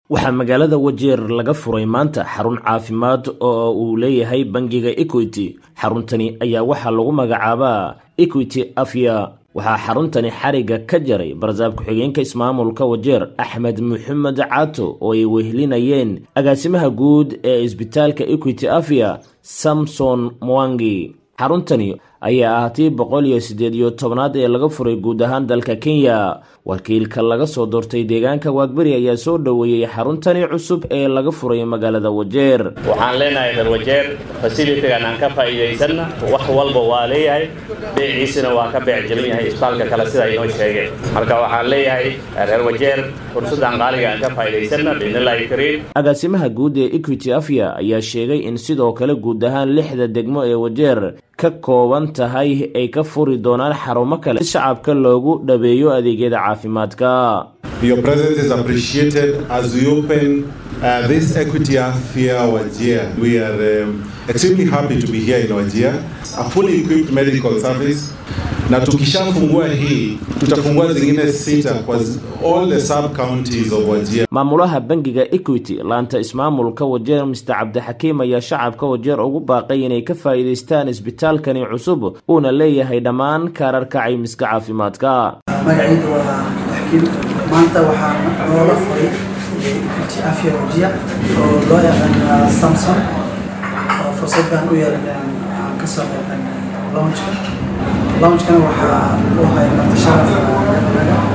waxaa magaalada wajeer laga furay maanta xarun caafimaad oo uu leeyahay bangiga equity xaruntani ayaa waxaa lagu magacaabaa equity afya waxaa xaruntani xariga ka jaray barsaab ku-xigeenka ismaamulka wajeer axmed maxamed caato oo ay wehelinayeen agaasimaha guud ee isbitaalka equity afya samson mwangi xaruntani ayaa ah tii boqol iyo siddeed iyo tobnaad ee laga furay guud ahaan dalka kenya wakiilka laga soo doortay deegaanka waagberi ayaa soo dhoweeyey xaruntani cusub ee laga furay magaalada wajeer waxaan leenahay reer wajeer fasilitigan aan ka faa'iidaysanna wax walba waa leeyahay beeciisina waa ka beec jebin yahay isbitaalka kale sida inoo sheegeen marka waxaan leeyahay reer wajeer fursaddan qaaliga aan ka faa'iidaysanna biidnillahi kariim agaasimaha guud ee equity afya ayaa sheegay in sidoo kale guud ahaan lixda degmo ee wajeer ka kooban tahay ay ka furi doonaan xarumo kale si shacabka loogu dhabeeyo adeegyada caafimaadka Your presence is appreciated as we open uh, this Equity Affair Wajir. We are um, extremely happy to be here in Wajir, a fully equipped medical service. Na tukishafungua hii tutafungua zingine sita kwa all the sub counties of Wajir. maamulaha bangiga equity laanta ismaamulka wajeer mister cabdixakiim ayaa shacabka wajeer ugu baaqay inay ka faa'iidaystaan isbitaalkani cusub uuna leeyahay dhammaan kaararka caymiska caafimaadka magacayda waa xakiim maanta waxaa noola furay equity afya wajiya oo loo yaqaan samson oo fursad baan u yeelan aan ka soo qeyban lounjka lounjkana waxaa u hay marti sharaf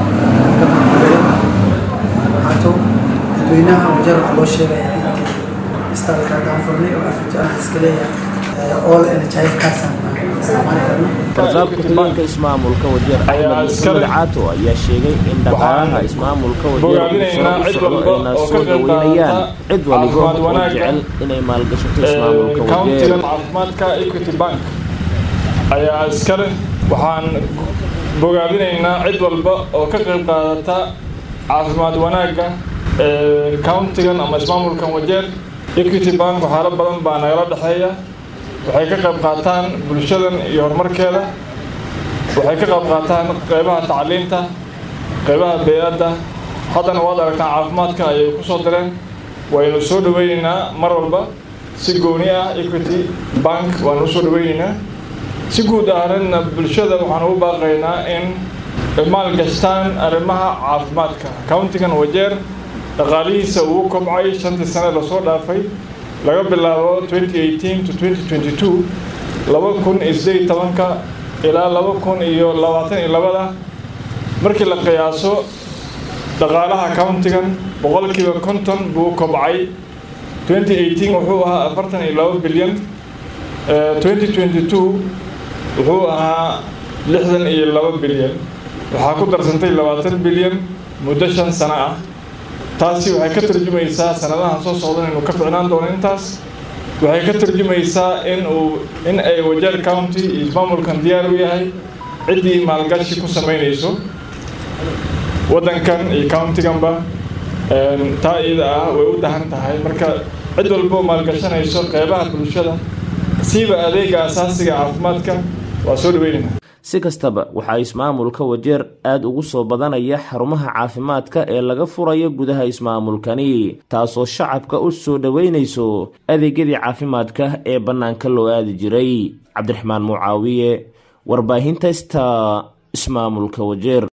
caato dadweynaha wajeer waxaa loo sheegayaa intii istaalka haddaan furnay oo afja ah iska leeyahay all nhif kaasaan isticmaali karna barsaab ku-xigeenka ismaamulka wajeer axmed maxamed caato ayaa sheegay in dhaqaalaha ismaamulka wajeer uu sare u socdo ayna soo dhaweynayaan cid waliba oo jecel inay maalgashato ismaamulka wajeer countigan caafimaadka equity bank ayaa iskale waxaan bogaabinaynaa cid walba oo ka qayb qaadata caafimaad wanaagga countigan ama ismaamulkan wajeer equity bank waxyaalo badan baa nagala dhexeeya waxay ka qayb qaataan bulshadan iyo horumarkeeda waxay ka qayb qaataan qaybaha tacliinta qaybaha bey-adda haddana waad aragtaan caafimaadka ayay ku soo direen waynu soo dhaweynaynaa mar walba si gooni ah equity bank waanu usoo dhaweynaynaa si guud ahaanna bulshada waxaan ugu baaqaynaa in maalgashtaan arrimaha caafimaadka countigan wajeer dhaqaalihiisa uu kobcay shantii sane lasoo dhaafay laga bilaabo 2018 to 2022 laba kun iyo sideed tobanka ilaa laba kun iyo labaatan iyo labada markii la qiyaaso dhaqaalaha countigan boqolkiiba konton buu kobcay 2018 wuxuu ahaa afartan iyo laba bilyan 2022 wuxuu ahaa lixdan iyo laba bilyan waxaa ku darsantay labaatan bilyan muddo shan sano ah taasi waxay ka tarjumaysaa sanadahan soo socdan inuu ka ficnaan doono intaas waxay ka tarjumaysaa in uu in ay wajeer county iyo ismaamulkan diyaar u yahay ciddii maalgashi ku samaynayso waddankan iyo countiganba taa iyada ah way u dahan tahay marka cid walbo maalgashanayso qeybaha bulshada siiba adeega asaasiga caafimaadka waa soo dhaweynayna si kastaba waxaa ismaamulka wajeer aada ugu soo badanaya xarumaha caafimaadka ee laga furayo gudaha ismaamulkani taasoo shacabka u soo dhoweynayso adeegyadii caafimaadka ee bannaanka loo aadi jiray cabdiraxmaan mucaawiye warbaahinta sta ismaamulka wajeer